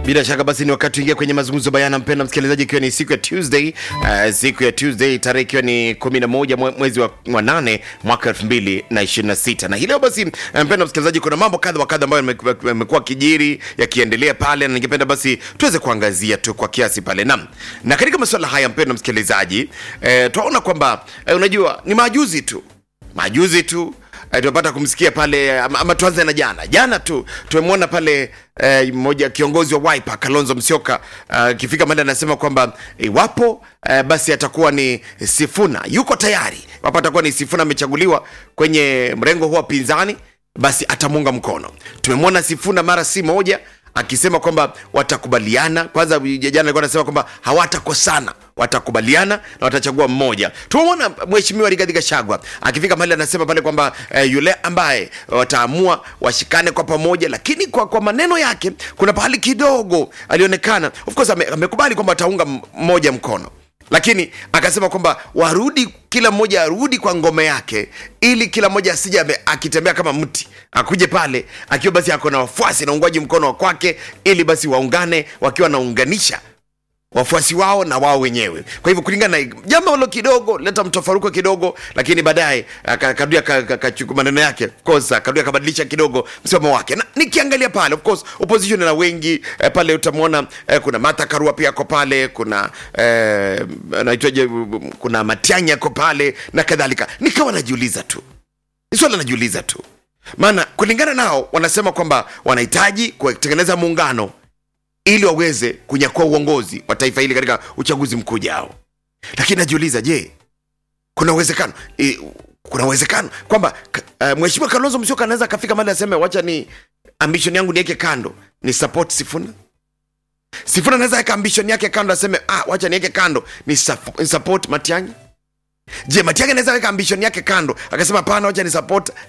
Bila shaka basi ni wakati uingia kwenye mazungumzo bayana, mpenda msikilizaji, ikiwa ni siku ya Tuesday uh, siku ya Tuesday tarehe ikiwa ni 11 mwe- mwezi wa, wa nane mwaka 2026 na hii leo basi, uh, mpenda msikilizaji, kuna mambo kadha wa kadha ambayo yameku- yamekuwa kijiri yakiendelea pale, na ningependa basi tuweze kuangazia tu kwa kiasi pale nam na katika masuala haya, mpenda msikilizaji, eh, tunaona kwamba eh, unajua ni majuzi tu majuzi tu eh, tumepata kumsikia pale ama, ama tuanze na jana jana tu tumemwona pale eh, mmoja kiongozi wa Wiper Kalonzo Musyoka akifika mahali anasema kwamba iwapo eh, basi atakuwa ni Sifuna yuko tayari iwapo atakuwa ni Sifuna amechaguliwa kwenye mrengo huo wa pinzani basi atamuunga mkono tumemwona Sifuna mara si moja akisema kwamba watakubaliana kwanza jana alikuwa anasema kwamba hawatakosana watakubaliana na watachagua mmoja tumemwona mheshimiwa Rigathi Gachagua akifika mahali anasema pale kwamba eh, yule ambaye wataamua washikane kwa pamoja lakini kwa, kwa maneno yake kuna pahali kidogo alionekana of course ame, amekubali kwamba wataunga m- mmoja mkono lakini akasema kwamba warudi kila mmoja arudi kwa ngome yake ili kila mmoja asija ame- akitembea kama mti akuje pale akiwa basi ako na wafuasi na uungwaji mkono wa kwake ili basi waungane wakiwa wanaunganisha wafuasi wao na wao wenyewe kwa hivyo kulingana na jambo hilo kidogo leta mtofaruko kidogo lakini baadaye aka- akarudia ka- ka- kachukua maneno yake of course akarudia akabadilisha kidogo msimamo wake na nikiangalia pale of course opposition na wengi eh, pale utamwona eh, kuna Martha Karua pia ako pale kuna eh, anaitwaje kuna Matiang'i ako pale na kadhalika nikawa najiuliza tu ni swala najiuliza tu maana kulingana nao wanasema kwamba wanahitaji kutengeneza muungano ili waweze kunyakua uongozi wa taifa hili katika uchaguzi mkuu ujao lakini najiuliza je kuna uwezekano e, kuna uwezekano kwamba uh, mheshimiwa kalonzo msioka anaweza akafika mali aseme wacha ni ambition yangu niweke kando ni support sifuna sifuna anaweza weka ambition yake kando aseme ah, wacha niweke kando ni, sup- ni support matiangi je matiangi anaweza weka ambition yake kando akasema hapana wacha ni support